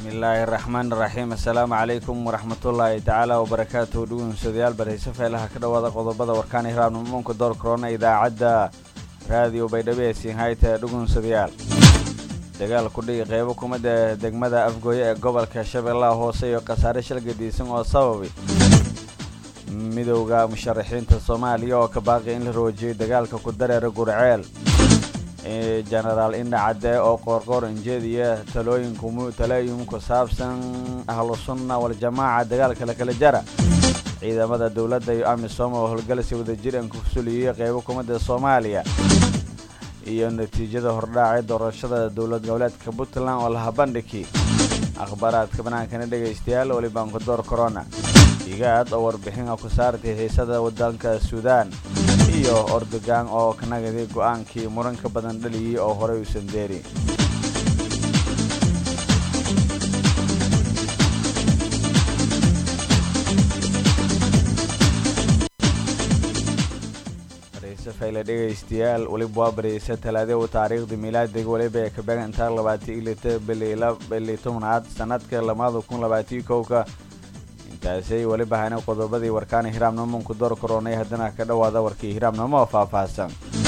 bismillaahi raxmaan raxiim assalaamu calaykum waraxmatullaahi tacaala wabarakaatuhu dhugunsadayaal barhayse feelaha ka dhowaada qodobada warkaan hiraabnimamoonka door korona idaacadda raadiyo baydhabo ee siinhayta dhugunsadayaal dagaal ku dhigi qeybo kumida degmada afgooye ee gobolka shabeellaha hoose iyo khasaare shal gadiisan oo sababay midowda musharaxiinta soomaaliya oo ka baaqi in la roojiyay dagaalka ku dareera gurceel jenaraal indha cadde oo qoorqoor injeediya talooyin ku saabsan ahlu sunna waljamaaca dagaalka la kala jara ciidamada dowladda iyo amisom oo howlgalsi wadajir aan ku fuliyey qeybo kumida soomaaliya iyo natiijada hordhaacay doorashada dowlad goboleedka puntland oo laha bandhigi akhbaaraadka banaankana dhegaystayaal welibaanku door corona igaad oo warbixina ku saartay xiisada wadanka suudaan iyo ordogan oo kanagadi go-aankii muranka badan dhaliyey oo horey uusan deeri fayle dhegaystayaal weliba waa bareysa talaadau taariikhda miilaadiga weliba ee kabegan intaa labaatan ilita bili tobnaad sanadka lamada kun labaatan kowka intaasay weliba hana qodobadii warkaana hiraamnimonku door koronay haddana ka dhowaada warkii hiraamnimo oo faahfaahsan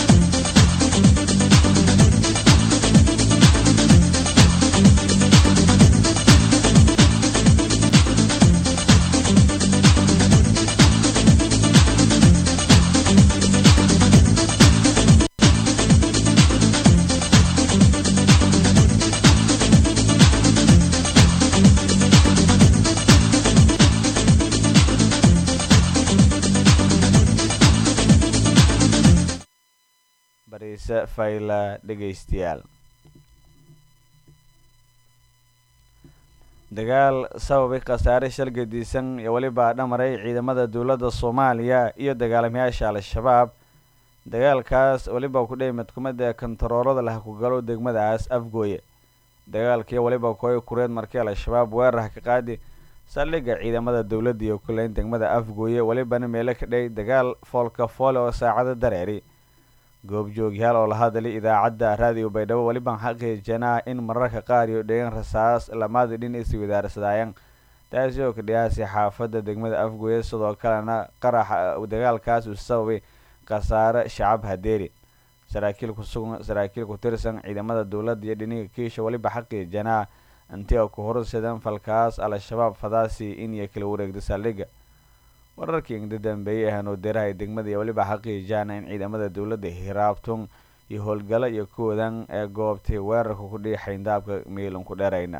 fayla dhegaystayaal dagaal sababay khasaare shal gadiisan iyo weliba dhamaray ciidamada dowladda soomaaliya iyo dagaalamayaasha al-shabaab dagaalkaas weliba ku dhey midkumida kontaroolada lah ku galo degmadaas afgooye dagaalkii weliba koy kureed markii al-shabaab weerar ka qaadi saldhigga ciidamada dowladda iyo kuleyn degmada afgooye welibana meelo ka dhey dagaal foolka foole oo saacado dareeri goobjoogyaal oo la hadlay idaacadda raadiyo baydhabo welibaan xaqiijinaa in mararka qaar iyo dhegan rasaas lamaada dhin is wadaarsadaayan taasi oo ka dhiyaasay xaafadda degmada afgooye sidoo kalena qaraxa dagaalkaas uu sababay khasaare shacab hadeeri saraakiil kusugan saraakiil ku tirsan ciidamada dowladda iyo dhiniga kiisha weliba xaqiijinaa intii oo ku horseedan falkaas al-shabaab fadaasi in iyo kala wareegda saldhigga wararkii ingda dambeeyey ahaan oo deeraha degmada iyo weliba xaqiijaana in ciidamada dowladda hiraabtun iyo howlgalo iyo kuwadan ee goobtay weerarka ku dhihi xayndaabka miilan ku dheerayna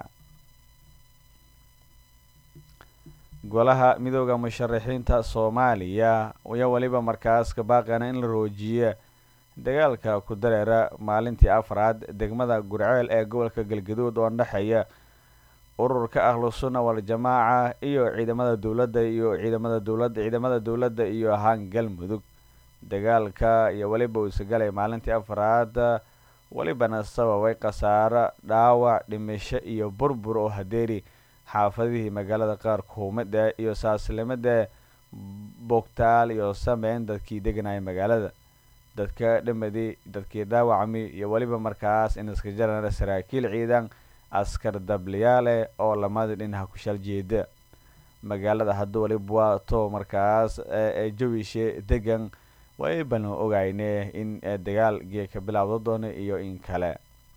golaha midooda musharaxiinta soomaaliya iyo weliba markaas ka baaqana in la roojiya dagaalka ku dareera maalintii afraad degmada gurceel ee gobolka galgaduud oo dhexeeya ururka ahlu sunna waljamaaca iyo ciidamada dowladda iyo ciidamada dowladda ciidamada dowladda iyo ahaan galmudug dagaalka iyo weliba uu isagalay maalintii afraad welibana sababay khasaaro dhaawac dhimisho iyo burbur oo hadeeri xaafadihii magaalada qaar kuumada iyo saaslimada bogtaal iyo sameyn dadkii deganaya magaalada dadka dhamadii dadkii dhaawacmi iyo weliba markaas in iska jarana saraakiil ciidan askar dabliyaale oo lamada dhinaca ku shal jeeda magaalada hadda weliba waa to markaas jawishe degan waybanu ogayne in dagaal gee ka bilaabda doono iyo in kale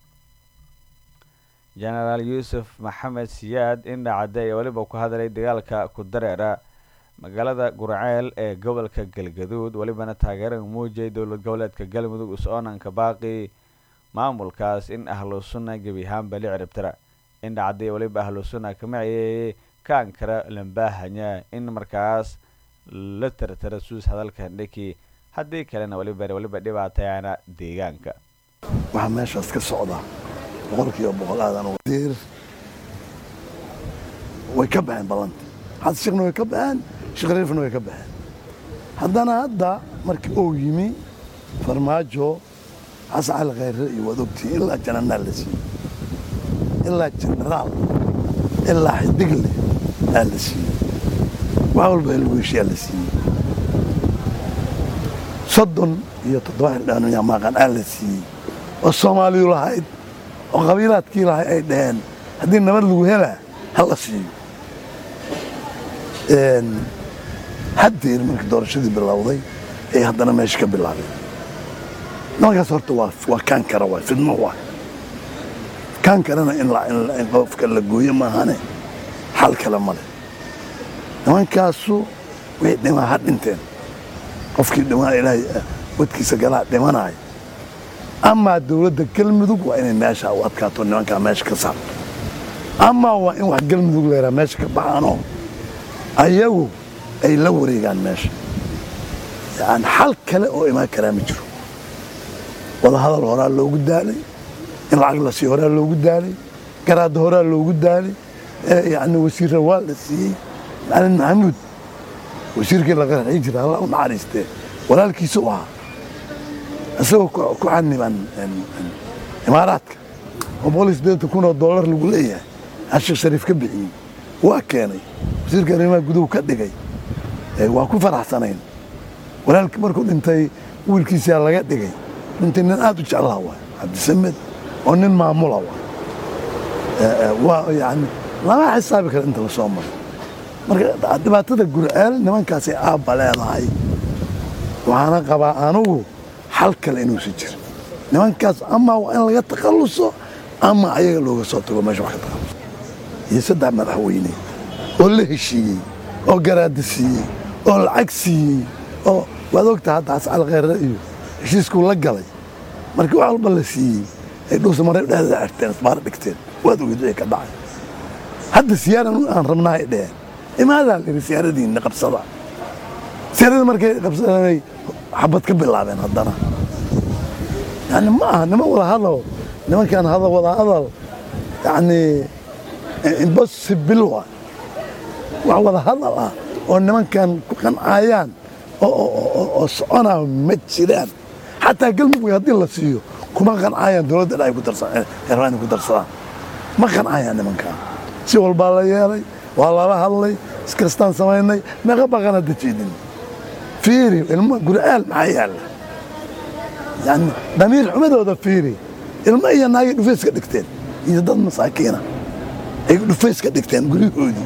jenaraal yuusuf maxamed siyaad indhacadde ayaa weliba ku hadlay dagaalka ku dareera magaalada gurceel ee gobolka galgaduud welibana taageerada muujiyay dowlad goboleedka galmudug is-oonanka baaqi maamulkaas in ahlu sunna gebi ahaanba la ciribtira indhacadday weliba ahlu sunna kamaciyeeyey ka ankara lambaahanya in markaas la tirtira suus hadalka dhiki haddii kalena weliba weliba dhibaatayana deegaanka waxaa meeshaas ka socda boqolkiiba boqol aadan wasiir way ka baxeen ballanta xasan sheekhna way ka baxeen sheekh riifna way ka baxeen haddana hadda markii uu yimi farmaajo xasan cali khayre iyo waad ogtihiin ilaa jananaal la siiyey ilaa jenaraal ilaa xidigle aa la siiyey wax walba helweeshiyaa la siiyey soddon iyo toddoba xildhibaan maaqan aa la siiyey oo soomaaliyu lahayd oo qabiilaadkii lahay ay dhaheen haddii nabad lagu helaa hala siiyo haddeer markii doorashadii bilowday ay haddana meesha ka bilaabeen nimankaas horta waa waa kaan kara waay fidmo waay kaan karana in in qofka la gooyo maahane xal kale male nimankaasu way dhimaa ha dhinteen qofkii dhimaa ilaahay wadkiisa galaa dhimanaayo amaa dowladda galmudug waa inay meesha u adkaato nimankaa meesha ka saarto amaa waa in wax galmudug leeraa meesha ka baxaanoo ayagu ay la wareegaan meesha yani xal kale oo imaan karaa ma jiro wadahadal horaa loogu daalay in lacag la siiyo horaa loogu daalay garaadda horaa loogu daalay yani wasiirra waa la siiyey macalin maxamuud wasiirkii la qarxii jira alla u naxariistee walaalkiisa u ahaa isagoo ku xaniban imaaraadka oo boqol iyo siddeetan kun oo dollar lagu leeyahay ashik shariif ka bixiyey waa keenay wasiirka arrimaha guduhu ka dhigay waa ku faraxsanayn walaalkii markuu dhintay wiilkiisaa laga dhigay dhintay nin aad u jeclaha waay cabdisamed oo nin maamula waay waa yani lama xisaabi kara inta la soo maray marka dhibaatada gurceel nimankaasay aabba leedahay waxaana qabaa anugu xal kale inuusan jirin nimankaas ama waa in laga takhalluso ama ayaga looga soo tago meesha wax ka takhalluso iyo saddex madaxweyne oo la heshiiyey oo garaada siiyey oo lacag siiyey oo waad ogtaha hadda xascal kheyre iyo heshiiskuu la galay markii wax walba la siiyey ay dhuusa maray dhexdeeda xirteen isbaaro dhigteen waad ogid wixii ka dhacay hadda siyaaran aan rabnaa ay dheheen imaadaa la yidhi siyaaradiinna qabsada siyaaradii markay qabsadanay xabad ka bilaabeen haddana yani ma aha niman wada hadal nimankan hadal wada hadal yani impossible waa wax wada hadal ah oo nimankan ku qancayaan oo soconaa ma jiraan xataa galmudug haddii la siiyo kuma qancayaan dowladda dha ay ku darsadaan ma qancayaan nimankan si walbaa la yeelay waa lala hadlay iskastaan samaynay meeqa baqan hadda jeedin fiiri ilmo gurcaal maxaa yaalla yani damiir xumadooda fiiri ilmo iyo naagay dhufays ka dhigteen iyo dad masaakiina ay dhufays ka dhigteen guryahoodii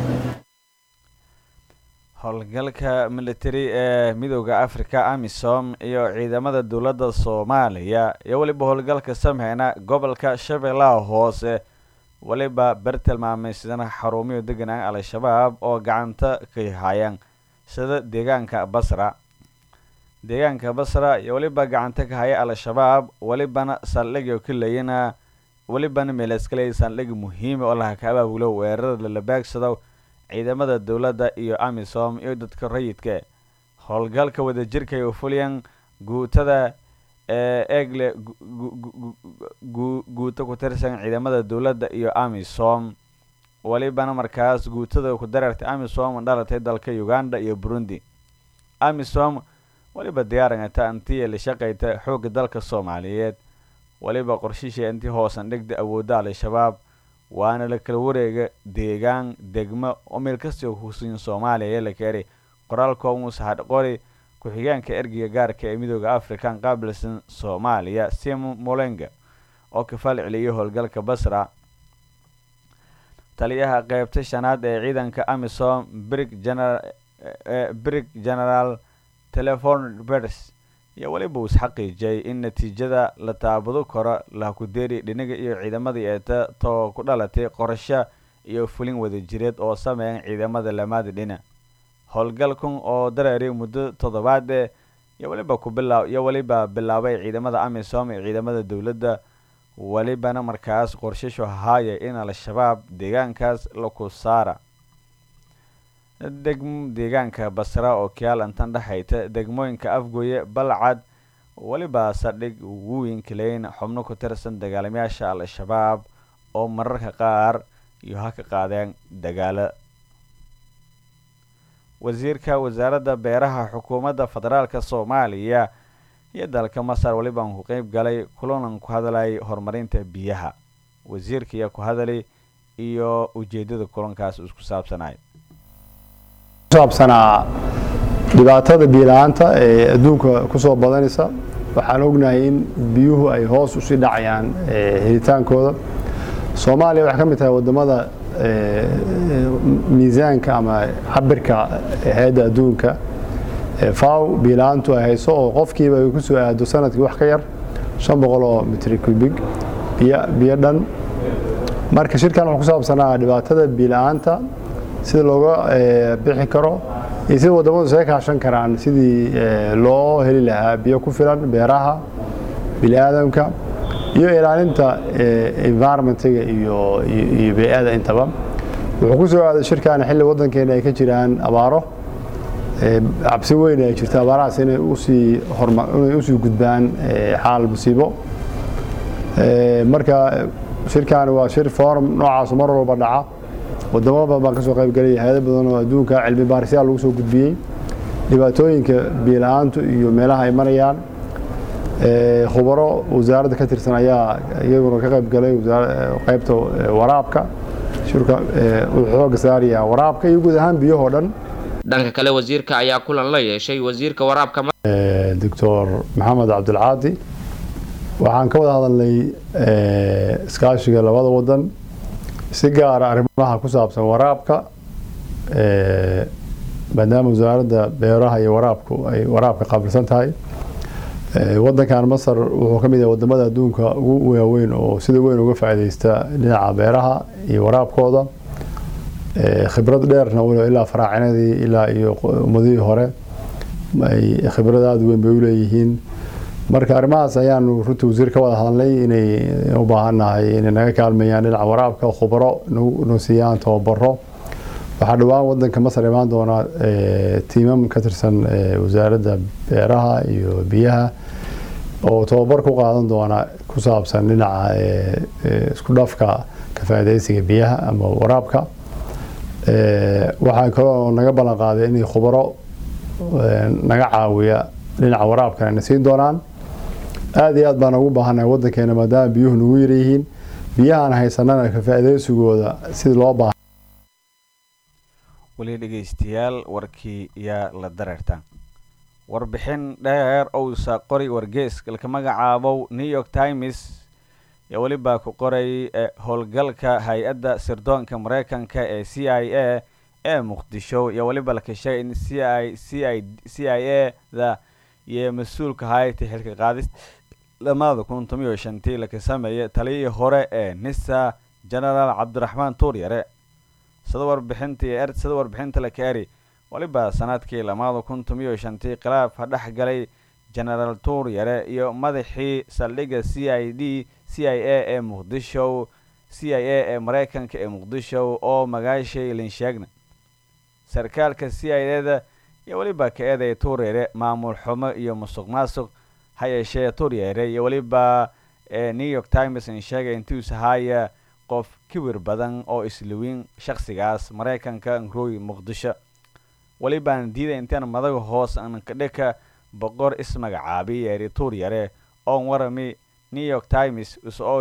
howlgalka military ee midooda africa amisom iyo ciidamada dowladda soomaaliya iyo weliba howlgalka sameyna gobolka shabeellaha hoose weliba ber tilmaamaysidana xarumiyo deganaan al-shabaab oo gacanta ka hayaan sida deegaanka basra deegaanka basra iyo weliba gacanta ka haya al-shabaab welibana saldhigio ka leyana welibana meeleskaley saldhig muhiima oo laha ka abaabulo weerarada lala baagsado ciidamada dowladda iyo amisom iyo dadka rayidka howlgalka wadajirka iyo fulyan guutada ee eegle guuto ku tirsan ciidamada dowladda iyo amisom welibana markaas guutada ku dareertay amisom dhalatay dalka uganda iyo burundi amisom weliba diyaarangata intii la shaqayta xoogga dalka soomaaliyeed weliba qorshisha intii hoosan dhigda awoodda al-shabaab waana la kala wareega deegaan degmo oo meel kastao kusuyin soomaaliya ee la keenay qoraalkoo muuse qori ku-xigeenka ergiga gaarka ee midooda african qaabilsan soomaaliya sim molenga oo ka faal celiyay howlgalka basra taliyaha qeybta shanaad ee ciidanka amisom brig general brig general telefon bers iyo weliba uu isxaqiijiyay in natiijada la taabado karo lahakudeeri dhinaga iyo ciidamadii eeta too ku dhalatay qorasho iyo fulin wadajireed oo sameeyan ciidamada lamaada dhina howlgalkan oo dareeray muddo toddobaade iyo weliba ku bilaa iyo weliba bilaabay ciidamada amisom iyo ciidamada dowladda welibana markaas qorshashu haaya in al-shabaab deegaankaas laku saara degm deegaanka basra oo kiaalantan dhexayta degmooyinka afgoye balcad weliba saldhig weynkileyn xubno ku tirsan dagaalamayaasha al-shabaab oo mararka qaar iyo ha ka qaadeen dagaalo wasiirka wasaaradda beeraha xukuumadda federaalk soomaaliya iyo dalka masar welibaan ku qeyb galay kulanan ku hadlay horumarinta biyaha wasiirka iyo ku hadalay iyo ujeedada kulankaas isku saabsanay saabsanaa dhibaatada biila-aanta ee adduunka ku soo badanaysa waxaan ognahay in biyuhu ay hoos usii dhacayaan helitaankooda soomaaliya waxay ka mid tahay wadamada miisaanka ama cabirka hay-adda adduunka faw biila-aantu ay hayso oo qofkiiba ay ku soo aado sanadkii wax ka yar shan boqol oo mitri kubig biyo dhan marka shirkan wuxuu ku saabsanaa dhibaatada biila-aanta sida looga bixi karo iyo sida wadamadu isaga kaashan karaan sidii loo heli lahaa biyo ku filan beeraha bini aadamka iyo ilaalinta environmentiga iyo bey-ada intaba wuxuu ku soo aaday shirkan xilli wadankeena ay ka jiraan abaaro cabsi weyn ay jirto abaarahaas inay usii inay usii gudbaan xaal musiibo marka shirkan waa shir forum noocaasu mar walba dhaca wadamo badan baan ka soo qaybgelaya hay-ado badan oo adduunka cilmi baarisyaal lagu soo gudbiyey dhibaatooyinka biila-aantu iyo meelaha ay marayaan khubaro wasaaradda ka tirsan ayaa iyaguna ka qaybgalay qaybta waraabka shirka wuxuu xooga saarayaa waraabka iyo guud ahaan biyahoo dhan dhanka kale wasiirka ayaa kulan la yeeshay wasiirka waraabka doctor maxamed cabdilcaadi waxaan ka wada hadalnay iskaashiga labada wadan si gaara arrimaha ku saabsan waraabka maadaama wasaaradda beeraha iyo waraabku ay waraabka qaabilsan tahay wadankan masar wuxuu ka mid yahay wadamada adduunka ugu waaweyn oo sida weyn uga faa'iideysta dhinaca beeraha iyo waraabkooda khibrad dheerna walo ilaa faraacinadii ilaa iyo ummadihii hore ay khibrad aada weyn bay u leeyihiin marka arrimahaas ayaanu runtii wasiir ka wada hadalnay inay u baahannahay inay naga kaalmeeyaan dhinaca waraabka khubaro nu siiyaan tababaro waxaa dhowaan wadanka masar imaan doona tiimam ka tirsan wasaaradda beeraha iyo biyaha oo tababar ku qaadan doona ku saabsan dhinaca isku dhafka ka faa'iidaysiga biyaha ama waraabka waxaa kaloo naga ballan qaaday inay khubaro naga caawiya dhinaca waraabkana na siin doonaan aada iyo aad baan ugu baahannahay wadankeena maadaama biyuhu nagu yaryihiin biyahaan haysanana ka faa'iidaysigooda sida loo baahan weli dhegeystayaal warkii yaa la dareerta warbixin dheer ousa qori wargees laka magacaabow new york times iyo welibaa ku qoray howlgalka hay-adda sirdoonka mareykanka ee c i a ee muqdisho iyo weliba laka sheegay in c i c i c i a da iyo mas-uulka hayta xilka qaadis lamada kun tomiyo shantii laka sameeyay taliyihii hore ee nisa genaraal cabdiraxmaan tuuryare sida warbixinta iyo sida warbixinta laka eri weliba sanadkii lamada kun tomiyo shantii khilaaf ha dhex galay genaraal tuuryare iyo madaxii saldhigga c i d c i a ee muqdisho c i a ee mareykanka ee muqdisho oo magaashay linsheegna sarkaalka c i a da iyo weliba ka eeday tuuryare maamul xumo iyo musuq maasuq ha yeeshee tuuryare iyo weliba new york times in sheegay intuus haya qof kibir badan oo isliwiin shakhsigaas mareykanka nroy muqdisho welibaan diiday intaan madaga hoos ankadhika boqor ismagacaabi yeeri tuuryare oon warami new york times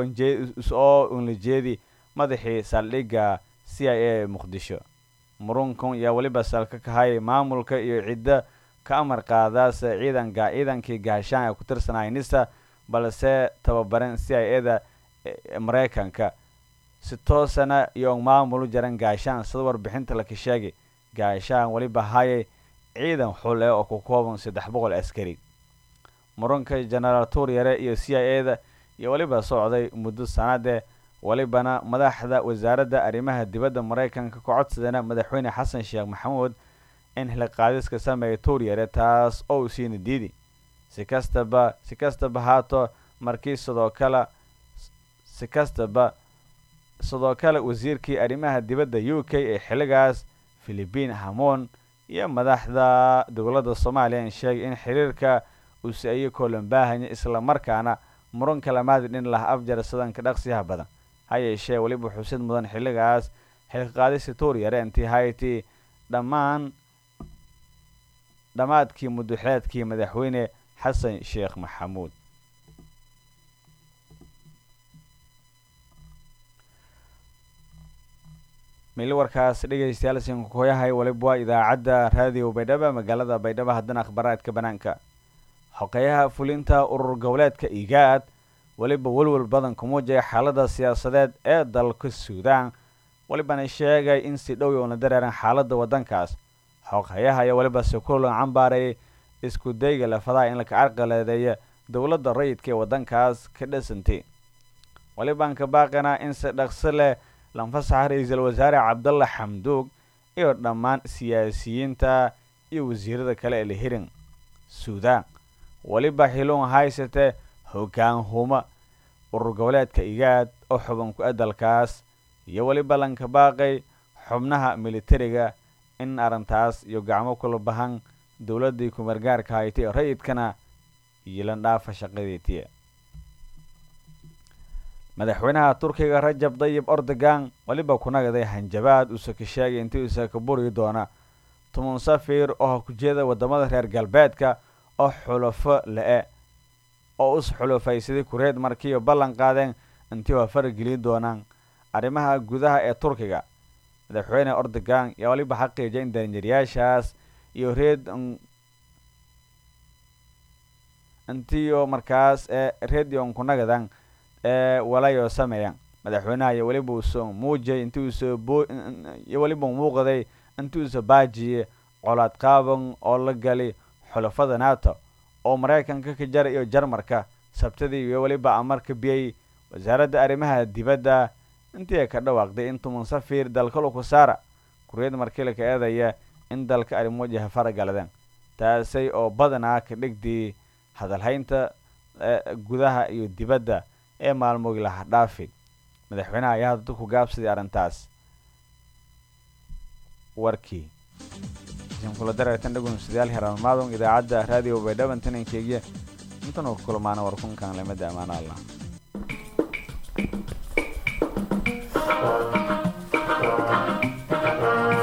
is-oo unlajeedi madaxii saldhigga c i a muqdisho murunkun yaa weliba salka kahayay maamulka iyo ciddo ka amar qaadaas ciidanka ciidankii gaashaan ee ku tirsanaya nisa balse tababaran c i a da mareykanka si toosana iyo maamulu jaran gaashaan sida warbixinta laka sheegay gaashaan weliba hayay ciidan xul eh oo ku kooban saddex boqol askari muranka genaraal tuuryare iyo c i a da iyo weliba socday muddo sanade welibana madaxda wasaaradda arrimaha dibadda mareykanka ka codsadana madaxweyne xasan sheekh maxamuud in xilqaadiska sameeya tuuryare taas oo siina diidi si kastaba si kastaba haato markii sidoo kale si kastaba sidoo kale wasiirkii arrimaha dibadda u k ee xilligaas philibiin hamoon iyo madaxda dowladda soomaaliya in sheegay in xiriirka uuse ayo koolanbaahanya islamarkaana muranka lamaadi dhin lah afjar sidanka dhaqsiyaha badan ha yeeshee weliba xusid mudan xilligaas xilqaadisi tuuryare intii hayti dhammaan dhammaadkii muduxeedkii madaxweyne xasan sheekh maxamuud mili warkaas dhegeystayaal sinkukoyahay waliba waa idaacadda raadiyo baydhaba magaalada baydhabo haddana akhbaaraadka banaanka xoqeyaha fulinta urur goboleedka igaad weliba welwel badan ku muujaya xaalada siyaasadeed ee dalka suudaan welibana sheegay in si dhow oona dareeran xaalada wadankaas xooghayaha iyo weliba si kulan cambaarayay isku dayga lafadaha in laka carqaladeeya dowladda rayidka ee wadankaas ka dhisantay welibaan ka baaqinaa in si dhaqso leh lanfasaxa ra-iisul wasaare cabdalla xamduug iyo dhammaan siyaasiyiinta iyo wasiirada kale ee lahirin suudaan weliba xiluun haysatee hoggaan huma urur goboleedka igaad oo xuban ku adalkaas iyo weliba lanka baaqay xubnaha militariga in arrintaas iyo gacmo kula bahan dowladdii kumargaarka haytay ee rayidkana yilan dhaafa shaqadeetiya madaxweynaha turkiga rajab dayib ordogan weliba kunagaday hanjabaad uuse ka sheegay intii uuse ka buri doona tumun safir oo ha ku jeeda wadamada reer galbeedka oo xulafo le-e oo us xulufaysaday kureed markiiyo ballan qaadeen intii waa faragelin doonaan arrimaha gudaha ee turkiga madaxweyne ordogan yaa weliba xaqiijay in daranjaryaashaas iyo reed intiiyo markaas ee redion kunagadan ee walayo sameeyan madaxweynaha iyo weliba uusoo muujay intii uusoo bo iyo weliba muuqday intii uusoo baajiye colaad qaaban oo la gali xulafada nato oo maraykanka ka jara iyo jarmarka sabtadii iyo weliba amarka biyey wasaaradda arrimaha dibadda intii ay ka dhawaaqday in tuman safir dalka lukusaara kureed markii ka eedaya in dalka arrimojaha faragaladeen taasay oo badanaa ka dhigdii hadalhaynta gudaha iyo dibadda ee maalmogi laha dhaafi madaxweynaha ayaa hadda ku gaabsaday arrintaas warkii kula dareertan dhagun sidaal heraalmaadon idaacadda raadiyo baydhaban tanankeygiya intanuu ku kulmaana warkunkan lamada amaana allah